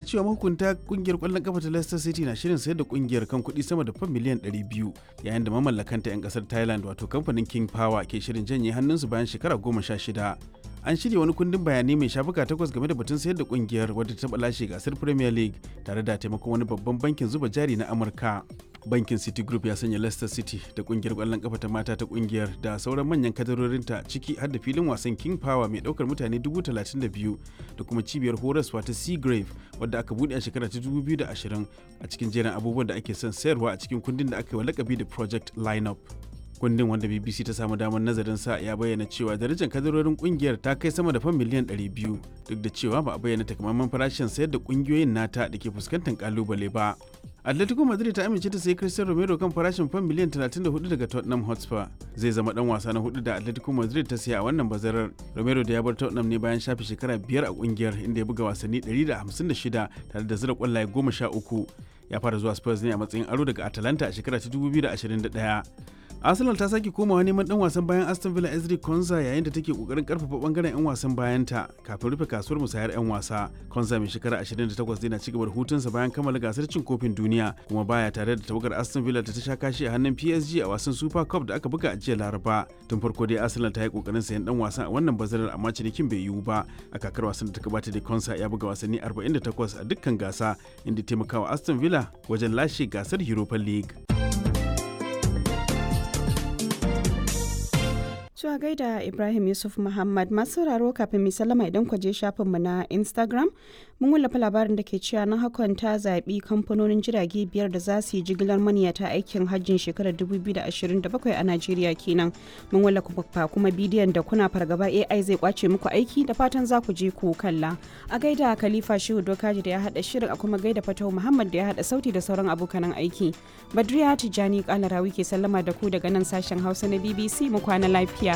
cewa mahukunta kungiyar kwallon kafa ta Leicester City na shirin sayar da kungiyar kan kuɗi sama da fan miliyan 200 yayin da mamallakanta 'yan kasar Thailand wato kamfanin King Power ke shirin janye hannunsu bayan shekara goma sha shida. An shirya wani kundin bayanai mai shafuka takwas game da batun sayar da kungiyar wadda ta taɓa lashe gasar Premier League tare da taimakon wani babban bankin zuba jari na Amurka. bankin city group ya sanya leicester city da kungiyar kwallon kafa ta mata ta kungiyar da sauran manyan kadarorinta ciki har da filin wasan king power mai daukar mutane 32,000 da kuma cibiyar horaswa ta seagrave wadda aka bude a shekara ta 2020 a cikin jerin abubuwan da ake son sayarwa a cikin kundin da aka yi wa lakabi da project lineup kundin wanda bbc ta samu damar nazarin sa ya bayyana cewa darajar kadarorin kungiyar ta kai sama da fan miliyan 200 duk da cewa ba a bayyana takamaiman farashin sayar da kungiyoyin nata da ke fuskantar kalubale ba atletico madrid ta amince ta sayi cristian romero kan farashin fan miliyan 34 daga tottenham hotspur zai zama dan wasa na hudu da atletico madrid ta siya a wannan bazarar romero da ya bar tottenham ne bayan shafe shekara biyar a kungiyar inda ya buga wasanni 156 tare da zira kwallaye 13 ya fara zuwa spurs ne a matsayin aro daga atalanta a shekara ta 2021 arsenal ta sake komawa neman dan wasan bayan aston villa ezri konza yayin da take kokarin karfafa bangaren yan wasan bayanta kafin rufe kasuwar musayar yan wasa konza mai shekara 28 na cigaba da hutunsa bayan kammala gasar cin kofin duniya kuma baya tare da tawagar aston villa ta sha kashi a hannun psg a wasan super cup da aka buga a jiya laraba tun farko dai arsenal ta yi kokarin sayan dan wasan a wannan bazarar amma cinikin bai yiwu ba a kakar wasan da ta gabata da konsa ya buga wasanni 48 a dukkan gasa inda taimakawa aston villa wajen lashe gasar europa league Cewa gaida Ibrahim Yusuf Muhammad masu sauraro kafin mai sallama idan ku je shafinmu na Instagram mun wallafa labarin da ke cewa na hakan ta zaɓi kamfanonin jirage biyar da za su yi jigilar maniyata aikin hajjin shekarar 2027 a Najeriya kenan. Mun wallafa kuma bidiyon da kuna fargaba AI zai kwace muku aiki da fatan za ku je ku kalla. A gaida Khalifa Shehu Dokaji da ya haɗa shirin a kuma gaida Fatau Muhammad da ya haɗa sauti da sauran abokanan aiki. Badriya Tijjani Kalarawi ke sallama da ku daga nan sashen Hausa na BBC mu kwana lafiya.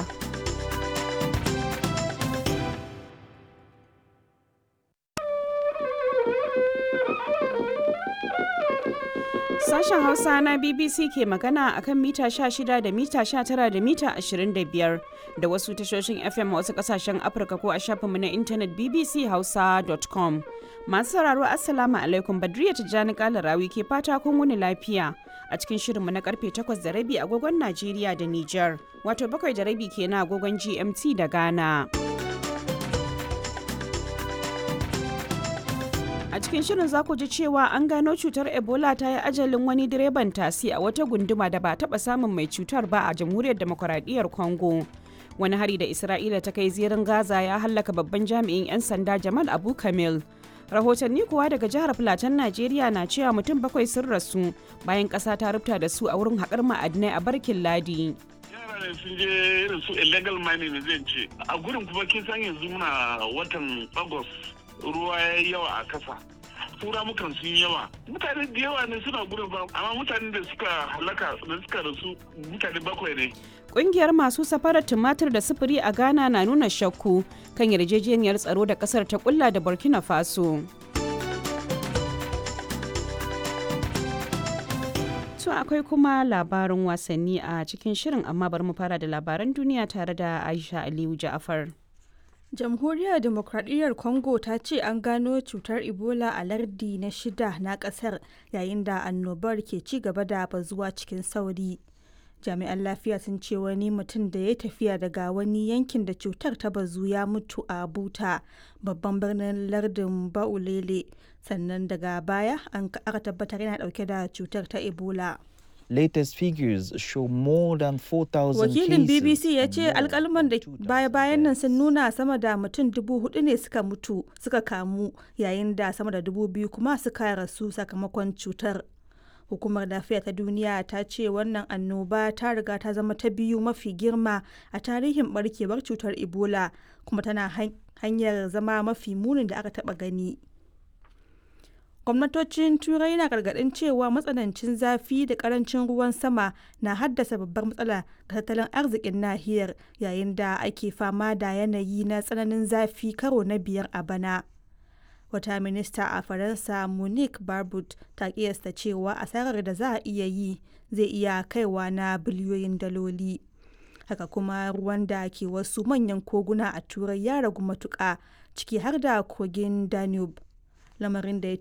Sashen Hausa na BBC ke magana akan mita 16 da mita 19 da mita 25 da wasu tashoshin FM a wasu kasashen Afirka ko a shafinmu na intanet bbchausa.com. Masu sauraro Assalamu alaikum Badriya Tijjani Kalarawi ke fata kun wuni lafiya a cikin shirinmu na karfe 8 da rabi agogon Najeriya da Nijar, wato bakwai da rabi kenan agogon GMT da Ghana. a cikin shirin za ku ji cewa an gano cutar ebola ta yi ajalin wani direban tasi a wata gunduma da ba taba samun mai cutar ba a jamhuriyar demokuraɗiyyar congo wani hari da isra'ila ta kai zirin gaza ya hallaka babban jami'in 'yan sanda jamal abu kamil rahotanni kuwa daga jihar filatan najeriya na cewa mutum bakwai sun rasu bayan ƙasa ta rubuta da su a wurin haƙar ma'adinai a barkin ladi ne sun je irin su illegal mining zai ce a gurin kuma kin san yanzu muna watan agos ruwa ya yi yawa a kasa mukan sun yawa mutane da yawa ne suna gudun ba amma mutane da suka halaka da suka rasu mutane bakwai ne Ƙungiyar masu safarar tumatir da sufuri a Ghana na nuna shakku kan yarjejeniyar tsaro da ƙasar ta kulla da Burkina Faso. To akwai kuma labarin wasanni a cikin shirin amma bari mu fara da labaran duniya tare da Aisha Aliyu Ja'afar. jamhuriyar demokradiyyar congo ta ce an gano cutar ebola a lardi na shida na kasar yayin da annobar ke ci gaba da bazuwa cikin sauri jami'an lafiya sun ce wani mutum da ya tafiya daga wani yankin da cutar ta bazu ya mutu a buta babban birnin lardin baulele sannan daga baya an aka tabbatar yana dauke da cutar ta ebola latest figures show more than 4,000 Wakilin BBC ya ce alkalman da baya-bayan nan sun nuna sama da mutum dubu hudu ne suka mutu suka kamu yayin da sama da dubu biyu kuma suka rasu sakamakon cutar. Hukumar lafiya ta duniya ta ce wannan annoba ta riga ta zama ta biyu mafi girma a tarihin barkewar cutar Ebola kuma tana hanyar zama mafi munin da aka taba gani. gwamnatocin turai na gargadin cewa matsanancin zafi da karancin ruwan sama na haddasa babbar matsala ga tattalin arzikin nahiyar yayin da ake fama da yanayi na tsananin zafi karo na biyar a bana wata minista a faransa monique barbut ta kiyasta cewa asarar da za a iya yi zai iya kaiwa na biliyoyin daloli haka kuma ruwan da ke wasu manyan koguna a turai ya ragu matuƙa ciki har da kogin danube lamarin da ya